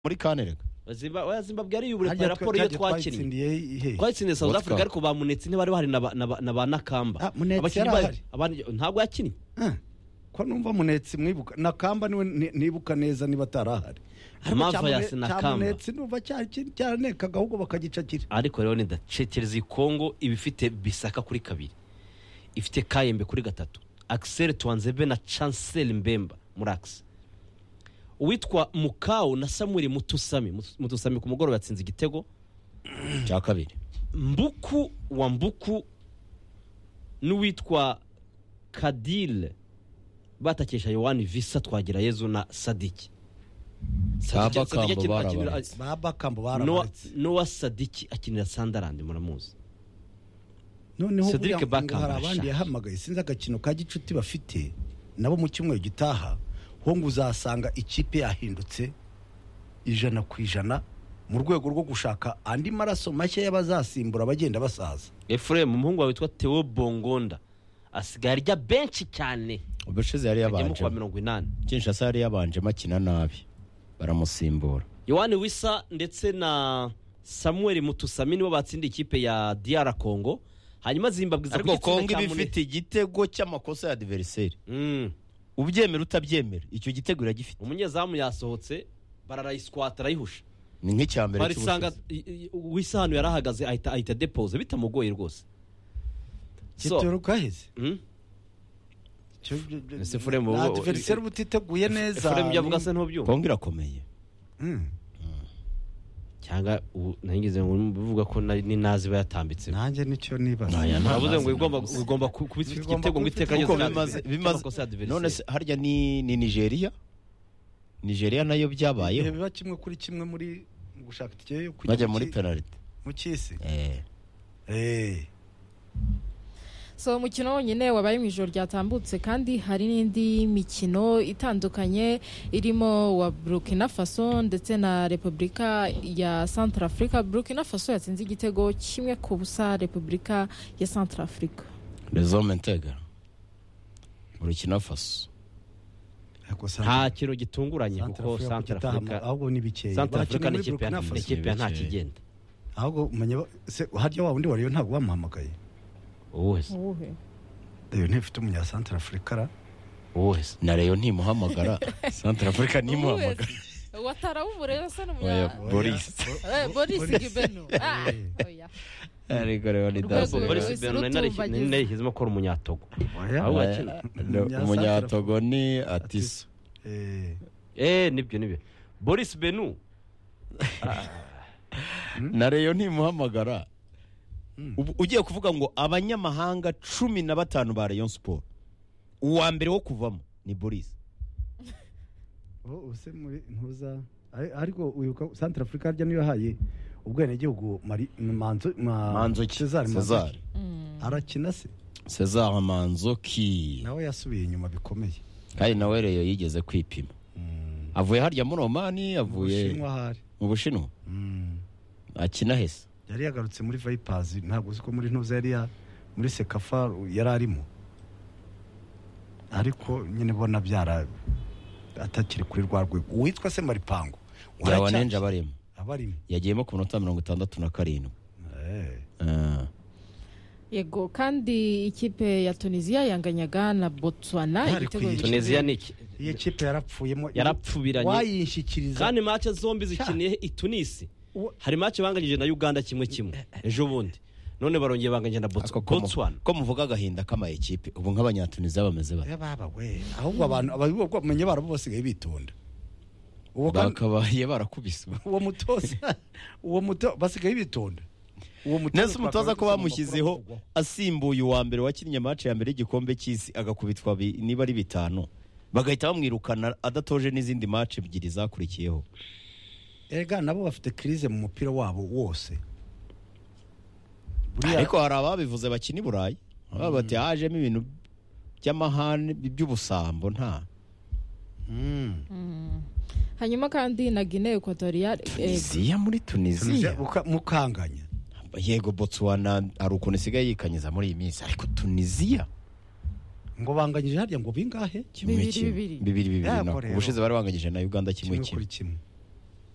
muri kantereka Zimba- oya, zimbabwe yari yubure Harya raporo twa- iyo twa- twakinnye twayitsindiye he twayitsindiye south World africa Cup. ariko bamunetse ntibari bahari na ba- na ba- na ba nakamba Ah, Munetsi Abakinnyi ba- yari ahari. abandi- ntabwo yakinnye Ah, ko numva munetsi mwibuka nakamba niwe ni- nibuka neza niba atarahari Amava Ariko ya cya Mune- Sinakamba. cya munetsi numva cyari kintu cyaranekaga ahubwo bakagicakira ariko rero nidacekereza iyi kongo iba ifite bisaka kuri kabiri ifite kayembe kuri gatatu akiseri tuwanzebe na chancel mbemba muri akisi uwitwa mukawu na samuel mutusami Mutus- mutusami ku mugoroba yatsinze igitego cya kabiri mbuku wa mbuku n'uwitwa kadile batakesha yohani visa twagira yezu na sadiki Sadiki- Baba Sadiki Kambo akina- barabaretse. akinira- babakambo Noah- barabaretse noah sadiki akinira sandarandi muramuzi noneho Cedric buriya ngo Bakamba hari abandi ashaka. yahamagaye sinzi agakino ka gicuti bafite nabo mu cyumweru gitaha ho ngo uzasanga ikipe yahindutse ijana ku ijana mu rwego rwo gushaka andi maraso mashya y'abazasimbura abagenda basaza efuremu umuhungu wawe witwa teo bongonda asigaye arya benshi cyane ubushize yari agiyemo yabanje kwa mirongo inani kinshasa yari yabanjemo akina nabi baramusimbura yohani wisa ndetse na samuel mutusami nibo batsinda ikipe ya diyara kongo hanyuma zimbabwe iza ariko kugitsinda kongo cya iba Mune- ifite igitego cy'amakosa ya adiveriseri Mm. ubyemera utabyemera icyo gitego iragifite umunyezamu yasohotse bararayisikwato arayihusha ni nk'icya mbere barisanga i- i- wisa hano yari ahagaze ahita ahita depoze bitamugoye rwose So, gitero kaheze mm, Ese Fulham ubu- adiveriseri uba utiteguye neza efuremu ibyo avuga se ntubyumva kongo irakomeye Mm. cyangwa ubu nangize ngo mbivuga ko nari- ni nazi iba yatambitseho nanjye nicyo nibaza navuze ngo igomba ugomba ku- kuba ifite Igomba igitego ngo kuba iteka ifite- kuko ryose bimaze rya- bimaze ry'amakosa ya adversaire. none se harya ni ni nigeria nigeria nayo Ibihe byabayeho biba kimwe kuri kimwe muri mu gushaka itike yo kujya bajya mu muri ki- penaliti mu cy'isi Eh, Eh. so umukino wonyine wabaye mu ijoro ryatambutse kandi hari n'indi mikino itandukanye irimo wa burkina faso ndetse na repubulika ya santara afurika burkina faso yatsinze igitego kimwe ku busa repubulika ya santara afurika les hommes intègres burkina faso Ariko nta Santara- kintu gitunguranye kuko Santara Africa santara gitaha mu- afurika ahubwo ni bikeya santara afurika Bakinnye ni ikipe muri Burkina ya- Faso. ni ikipe ya nta Bikeya. kigenda ahubwo umenya ba- se harya wa wundi wariyo ntabwo wamuhamagaye uwese uwuhe iyo ntifite umunya santara afurika ra uwese na leyo ntimuhamagara santara afurika ntimuhamagara watarawubure Oya, asa n'umunya boris Eh, boris Boris. gibeno Ah, oya. ariko rero ni Urwego daze. boris Boris beno nari Rutumbagiza. narishyizemo ko ari umunyatogo Oya. Ahubwo- Eh, no, Umunya- umunyatogo ni atiso Eh, eee nibyo nibyo boris benu na leyo ntimuhamagara Ubu- ugiye kuvuga ngo abanyamahanga cumi na batanu ba rayon siporo uwa mbere wo kuvamo ni boris ubu- ubu se muri ntuza ari- ariko uyibuka santara afurika harya niyo yahaye ubwenegihugu mari manzo ma- manzoki Cesar cezar Manzoki. Mm. arakina se cezar manzoki nawe yasubiye inyuma bikomeye kandi nawe reyo yigeze kwipima Mm. avuye harya muri omani Mu avuye Bushinwa ahari mu bushinwa Mm. akina hese yari yagarutse muri vipers ntabwo uzi ko muri ntuza yari ya- muri sekafa yari arimo ariko nyine bona byara atakiri kuri rwa rwego uwitwa se maripango byabona enje abarimo aba arimo yagiyemo ku minota mirongo itandatu na karindwi Eh. Ah, yego kandi ikipe ya tunisiya yanganyaga na botswana Ntari igitego kuyikina. tunezia ni iki iyi kipe yarapfuyemo yarapfubiranye wayishyikiriza kandi mace zombi zikiniye i tunisi Uwo- hari mace banganyije na uganda kimwe kimwe ejo bundi none barongeye banganyije na Bots- ako ko mu- botswana ko muvuga agahinda k'amayikipe ubu nk'abanyatunisiya bameze bate baba we ahubwo abantu abamenye barabo basigaye bitonda uwo kandi- bakabaye barakubiswe uwo mutoza uwo muto basigaye bitonda uwo mutoza neza umutoza ko twakora bamushyizeho gusoma amakuru asimbuye uwa mbere wakinnye mace ya mbere y'igikombe cy'isi agakubitwa bi- niba ari bitanu bagahita bamwirukana adatoje n'izindi mace ebyiri zakurikiyeho avugwa. erega nabo bafite crise mu mupira wabo wose Buriya- ariko hari ababivuze bakina i burayi baba bati hajemo ibintu by'amahane by'ubusambo nta Mm. hanyuma kandi na guinea equatorial tunisiya muri tunisiya Tunisia buka- mukanganya yego botswana hari ukuntu isigaye yikanyiza muri iyi minsi ariko tunisiya ngo banganyije harya ngo bingahe kimwe Bibiri, kimwe bibiri. bibiri bibiri Yego no rero. ubushize bari banganyije na uganda kimwe kimwe kimwe kuri kimwe